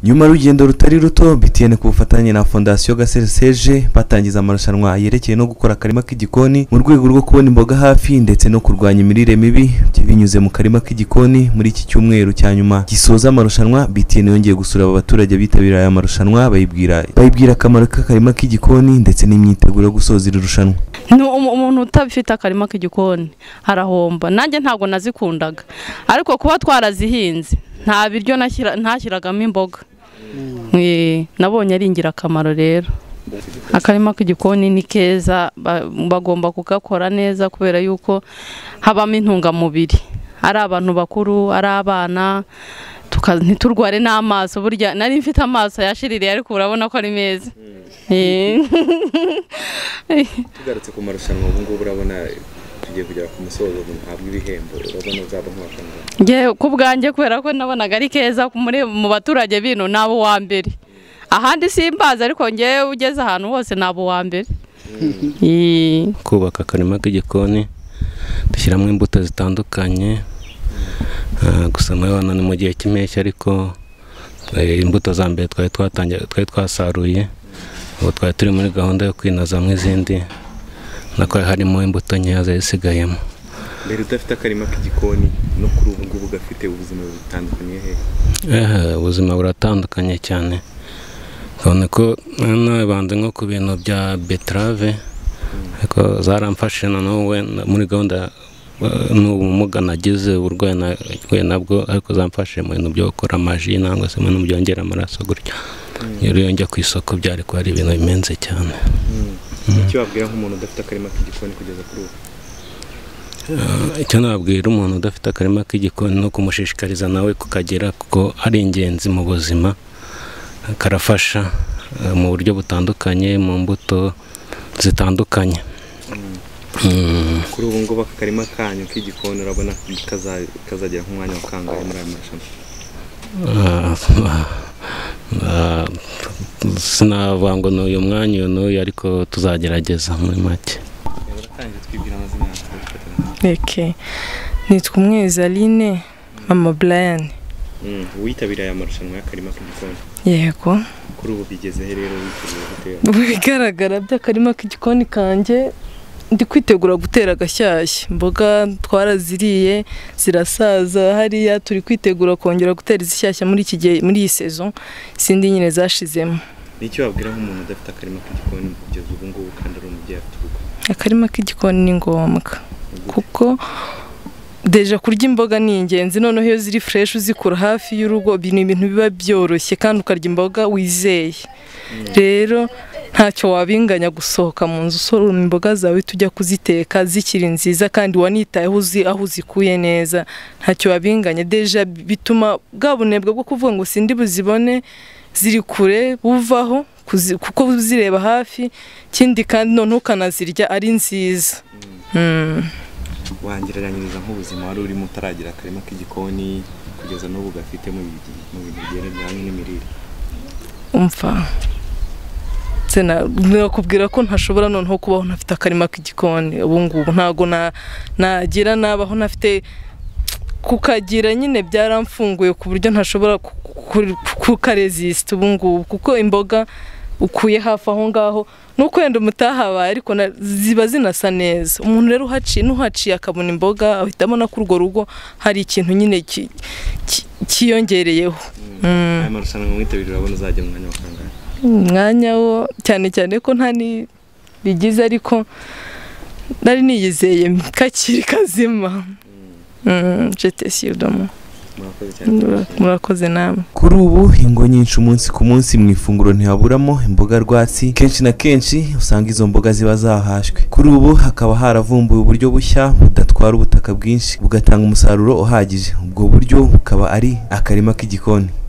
nyuma y'urugendo rutari ruto btn ku bufatanye na fondasiyo gaseseje batangiza amarushanwa yerekeye no gukora akarima k'igikoni mu rwego rwo kubona imboga hafi ndetse no kurwanya imirire mibi binyuze mu karima k'igikoni muri iki cyumweru cya nyuma gisoza amarushanwa btn yongeye gusura aba baturage bitabiriye aya marushanwa bayibwira bayibwira akamaro k'akarima k'igikoni ndetse n'imyiteguro yo gusoza iri rushanwa ni umuntu utabifite akarima k'igikoni arahomba nanjye ntabwo nazikundaga ariko kuba twarazihinze nta biryo ntashyiragamo imboga nabonye ari ingirakamaro rero akarima k'igikoni ni keza bagomba kugakora neza kubera yuko habamo intungamubiri ari abantu bakuru ari abana ntiturware n'amaso burya nari mfite amaso yashiririye ariko urabona ko ari meza tugarutse ku marushanwa ubu ngubu urabona tugiye kugera ku musozo ntabwo ibihembo urabona uzaba nk'uwakangahe ngewe ku bwanjye kubera ko nabonaga ari keza mu baturage bino ni abo wa mbere ahandi simbazi ariko ngewe ugeze ahantu hose ni abo wa mbere kubaka akarima k'igikoni dushyiramo imbuto zitandukanye gusa muri ni mu gihe cy'impeshyi ariko imbuto za mbere twari twasaruye ubu twari turi muri gahunda yo kwinazamo izindi nako harimo imbuto nkeya zisigayemo mbere udafite akarima k'igikoni no kuri ubu ngubu gafite ubuzima butandukanye hehe ubuzima buratandukanye cyane ukabona ko nabanze nko ku bintu bya beterave ariko zaramfashije na n'ubu muri gahunda n'ubumuga nagize uburwayi nahuye nabwo ariko zamfashije mu bintu byo gukora amaji nangwa se mu bintu byongera amaraso gutyo iyo njya ku isoko byari kuba ari ibintu bimenze cyane icyo wabwira nk'umuntu udafite akarima k'igikoni kugeza kuri ubu icyo nabwira umuntu udafite akarima k'igikoni no kumushishikariza nawe kukagira kuko ari ingenzi mu buzima karafasha mu buryo butandukanye mu mbuto zitandukanye kuri ubu ngubu aka karima kanyu k'igikoni urabona kazagira nk'umwanya wa kangahe muri aya marushanwa sinavuga ngo ni uyu mwanya uyu n'uyu ariko tuzagerageza muri make reke nitwa umwezaline mama burayani witabiriye aya marushanwa y'akarima k'igikoni yego kuri ubu bigezeho rero witeguye gutera mu bigaragara by'akarima k'igikoni kanjye ndi kwitegura gutera agashyashya imboga twaraziriye zirasaza hariya turi kwitegura kongera gutera izishyashya muri iki gihe muri iyi sezo izindi nyine zashizemo nicyo wabwira nk'umuntu udafite akarima k'igikoni kugeza ubu ngubu kandi ari umubyeyi afite urugo akarima k'igikoni ni ngombwa kuko deja kurya imboga ni ingenzi noneho iyo ziri fureshi uzikura hafi y'urugo ni ibintu biba byoroshye kandi ukarya imboga wizeye rero ntacyo wabinganya gusohoka mu nzu usoroma imboga zawe tujya kuziteka zikiri nziza kandi wanitayeho uzi aho uzikuye neza ntacyo wabinganya deja bituma bwa bunebwe bwo kuvuga ngo sindi buzibone ziri kure buvaho kuko uzireba hafi ikindi kandi noneho ukanazirya ari nziza wangereranyiriza nk'ubuzima wari urimo utaragira akarima k'igikoni kugeza n'ubu gafite mu bintu bigendanye n'imirire umva nakubwira ko ntashobora noneho kubaho ntafite akarima k'igikoni ubu ngubu ntabwo nagira nabaho ntafite kukagira nyine byaramfunguye ku buryo ntashobora kukarezisita ubu ngubu kuko imboga ukuye hafi aho ngaho nuko wenda umutahabaye ariko ziba zinasa neza umuntu rero uhaciye n'uhaciye akabona imboga ahitamo no kuri urwo rugo hari ikintu nyine cyiyongereyeho aya marushanwa mwitabiriye urabona uzajya umwanya wa kangahe umwanya wo cyane cyane ko nta bigize ariko nari niyizeye kakiri kazima jete siyodomo murakoze namwe kuri ubu ingo nyinshi umunsi ku munsi mu ifunguro ntihaburamo imboga rwatsi kenshi na kenshi usanga izo mboga ziba zahashwe kuri ubu hakaba haravumbuwe uburyo bushya budatwara ubutaka bwinshi bugatanga umusaruro uhagije ubwo buryo bukaba ari akarima k'igikoni